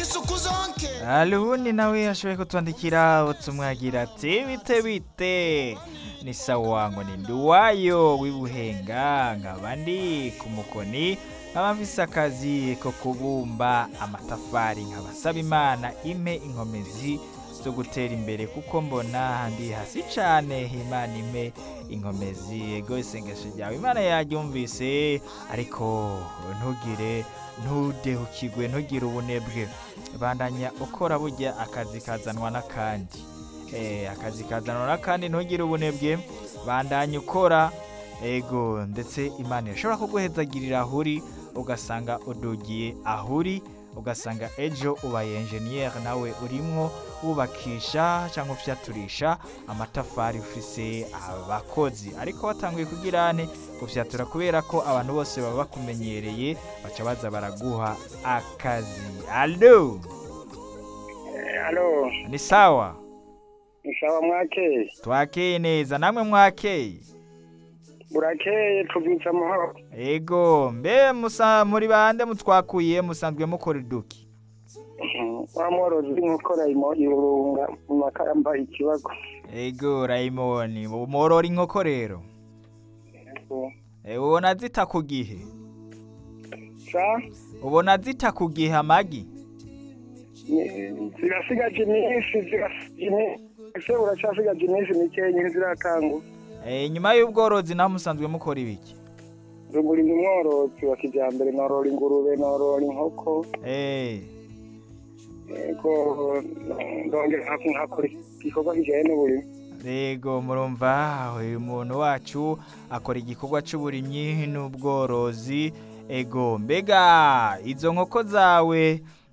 isuku zonke Alubundi nawe yashoboye kutwandikira utumwagira ati bite bite ni sawa ngo ni nduwayo w'ibuhenga nkaba ndi ku mukoni nkaba mfise akazi ko kubumba amatafari nkabasaba imana impe inkomezi zo gutera imbere kuko mbona ndi hasi cane imana impe inkomezi ego isengesho ryawe imana yaryumvise ariko ntugire ntudehukirwe ntugire ubunebwe bandanya ukora burya akazi kazanwa n'akandi eh akazi kazanwa n'akandi ntugire ubunebwe bandanya ukora ego ndetse imana irashobora kuguhezagirira ahuri ugasanga udugiye ahuri ugasanga ejo ubaye enjeniyeri nawe urimwo wubakisha cyangwa ufyaturisha amatafari ufise abakozi ariko watanguye kugira ane gufyatura kubera ko abantu bose baba bakumenyereye baca baza baraguha akazi alo alo ni sawa ni sawa mwakeye twakeye neza namwe mwakeye burakeye tubyutse amahoro ego mbe musa muri bande mutwakuye musanzwe mukora iduki wa mworozi w'inkoko rayimo irunga mu makamba ikibago ego rayimoni morora inkoko rero Eh, ubona zita ku gihe sa ubona zita ku gihe amagi ni- zirasigaje iminsi zirasigaje iminsi ese uracyasigaje iminsi mikeya ntiziratangwa Eh, nyuma y'ubworozi naho musanzwe mukora ibiki ruguru ndi umworozi wa kijyambere norora ingurube norora inkoko Eh, yego ndongera nkakora igikorwa kijyanye n'uburimi Rego murumva uyu muntu wacu akora igikorwa cy'uburimyi n'ubworozi ego mbega izo nkoko zawe